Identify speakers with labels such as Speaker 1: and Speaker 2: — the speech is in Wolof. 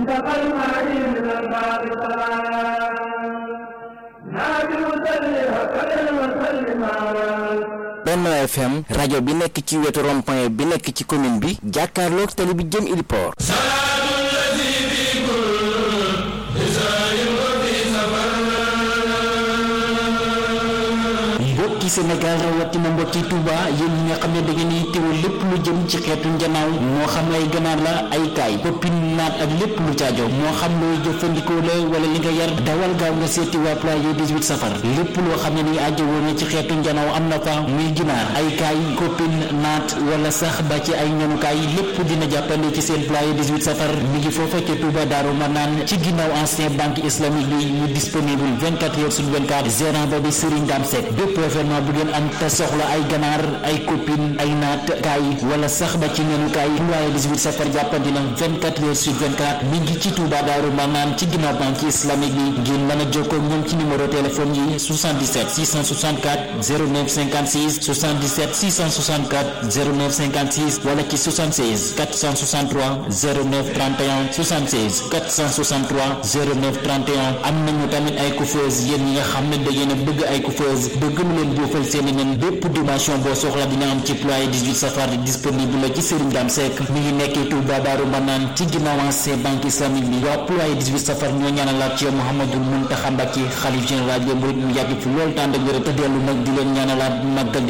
Speaker 1: انتقى المعين من الباب نادي وسلم هكذا وسلم
Speaker 2: Benno FM rajo bi nekk ci wetu rond-point bi nekk ci commune bi jàkkaarloog tali bi jëm Iliport mbokki Sénégal rawatina mbokki Touba yéen ñi nga xam ne da ngeen di teewoo lépp lu jëm ci xeetu njanaaw moo xam ay ganaar la ay kaay poppin naat ak lépp lu caajo moo xam looy jëfandikoo la wala li nga yar dawal gaaw nga seeti waa Pulaye 18 safar lépp loo xam ne ni aajo woon na ci xeetu njanaaw am na fa muy ginaar ay kaay koppin naat wala sax ba ci ay ñanukaay lépp dina jàppale ci seen Pulaye 18 safar mi ngi foofa ca Touba Daaru Manaan ci ginnaaw ancien banque islamique bi mu disponible 24 heures sur 24 gérant ba bi Serigne Dame Seck bépp événement bu ngeen am te soxla ay ganaar ay copine ay naat kaay wala sax ba ci ñanukaay Pulaye 18 safar jàppandi na 24 heures sur 24 mi ngi ci Touba Daaru Manaan ci ginnaaw banque islamique bi ngeen mën a jokkoo ñoom ci numéro téléphone yi 77 664 09 56 77 664 09 56 wala ci 76 463 09 31 76 463 09 31 am nañu tamit ay coiffeuse yéen ñi nga xam ne da ngeen a bëgg ay coiffeuse bëgg mu leen buufal seen i nen bépp dimension boo soxla dina am ci Pulaye 18 safar disponible la ci Serigne Dame Seck mi ngi nekkee Touba Daaru Manaan ci ginnaaw ancien banque islamique bi waa Pulaye 18 safar ñoo ñaanalaat ci Mouhamadou Mountakha Mbacké xalif général des mourides mu yàgg fi loolu tànd ak wér te dellu nag di leen ñaanalaat màggal